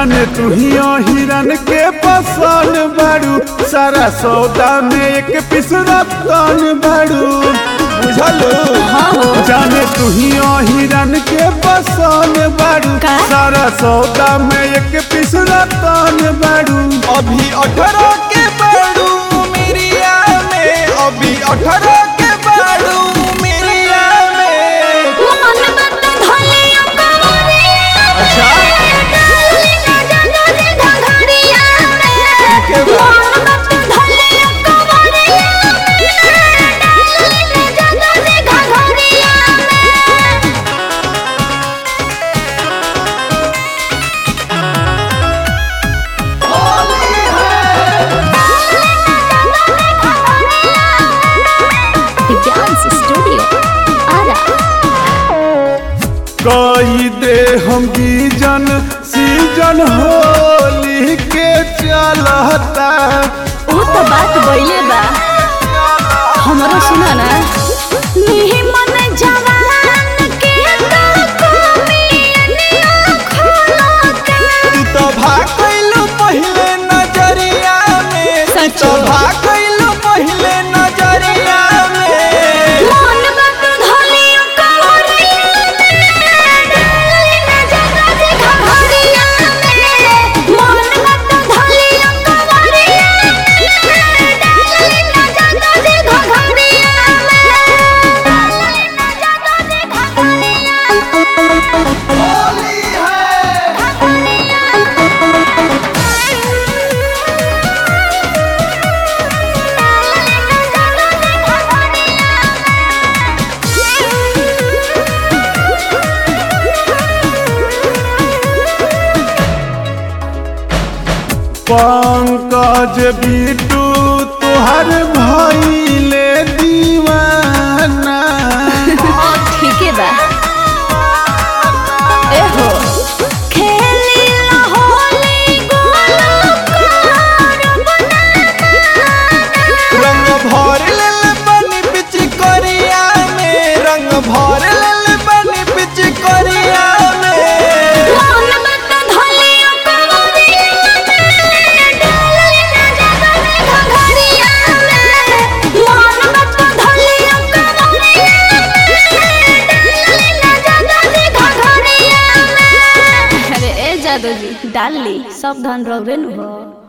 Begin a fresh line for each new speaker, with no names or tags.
जाने तू ही हिरन के पसंद बाड़ू सारा सौदा में एक पीस रतन बाड़ू बुझलो जाने तू ही हिरन के पसंद बाड़ू
का?
सारा सौदा में एक पीस रतन बाड़ू
अभी अठारह के बाड़ू मिरिया में अभी अठारह के बाड़ू मिरिया में
मन बत धलिया कवरिया
अच्छा
डाली ना जानो रे घघरिया में
के बा?
मन बत धलिया कवरिया डाली ना जानो रे घघरिया में Dance Studio. Ara.
कही दे हम गीजन सीजन होली के चलता
वो तो बात बइले बा हमरो सुना ना निहि मन जवान के तो कोमियनिया खोलता
तू तो भागलू पहले नजरिया में तू
सच
तो
में।
भागलू पहले नजरिया में
मन बत धलिया कवरिया डाली ना जानो रे घघरिया में मन बत धलिया कवरिया डाली ना जानो रे घघरिया में डाली ना जानो रे घघरिया
पंकज बिटू तुहर भइले दीवाना
ठीके बा एहो खेली ला होली गोलो कार
रंग भर लेल बनी बिच करिया में रंग भर लेल बनी बिच करिया में
मन मत धलिया कवरिया में डाली ना जानो रे घघरिया में मन मत धलिया कवरिया में डाली ना जानो रे घघरिया में अरे ए जादू जी डाल ली सब धन रौरे नु हो